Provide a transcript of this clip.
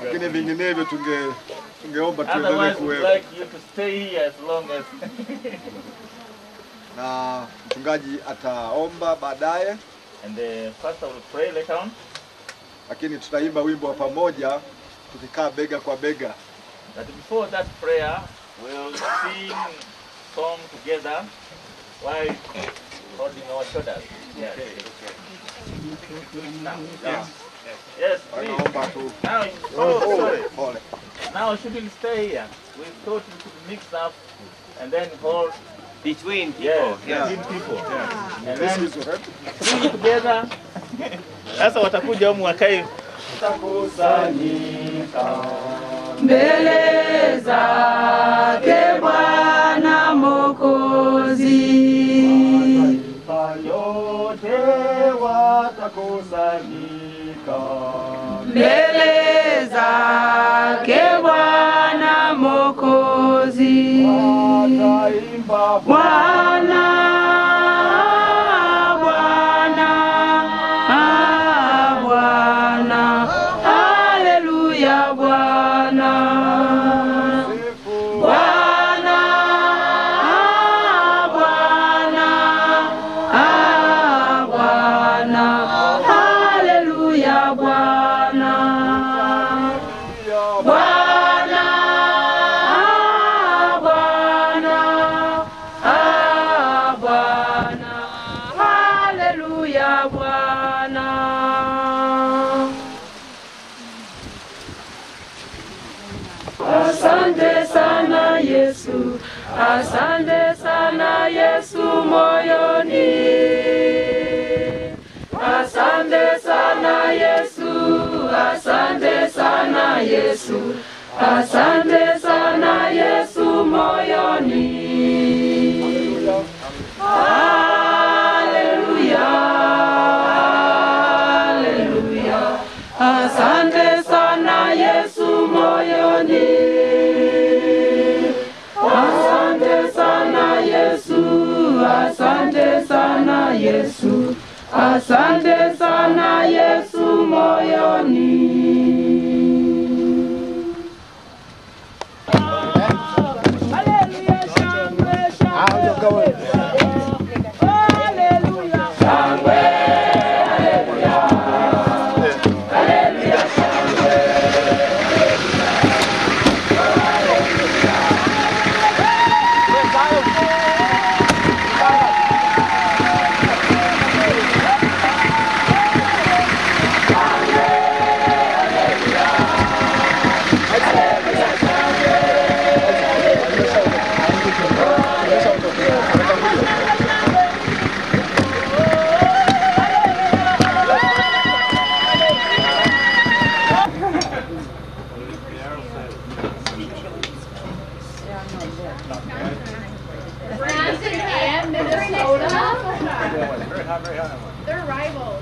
lakini vinginevyo tunge tungeomba tuendelee Otherwise, we'd kuwepo. like you to stay here as long as. Na mchungaji ataomba baadaye, and the pastor will pray later on. lakini tutaimba wimbo wa pamoja tukikaa bega kwa bega. But before that prayer, we'll sing song together while holding our shoulders. Yes. Now, yes. Yes, please. Naomba tu. Now, oh, sorry. Pole. Now shouldn't stay here. We thought we could mix up and then hold between people. Yes, Yeah. between people. And This then is right. three together. Sasa watakuja humu wakae mbele zake Bwana Mwokozi. yote watakusanyika mbele zake Bwana Mwokozi. Bwana, Bwana, ah, Bwana, haleluya Bwana. Bwana, ah, Bwana, ah, Bwana, haleluya Bwana. Bwana, ah, Bwana, ah, Bwana, haleluya Bwana. Asante sana Yesu, asante sana Yesu moyoni. Asante sana Yesu, asante sana Yesu, asante sana Yesu moyoni. Haleluya, haleluya, asante sana Yesu moyoni. Asante sana Yesu, asante sana Yesu, asante sana Yesu moyoni. Haleluya, shangwe, shangwe. Haleluya, shangwe. Haleluya, shangwe. Brandon and Minnesota. They're rivals.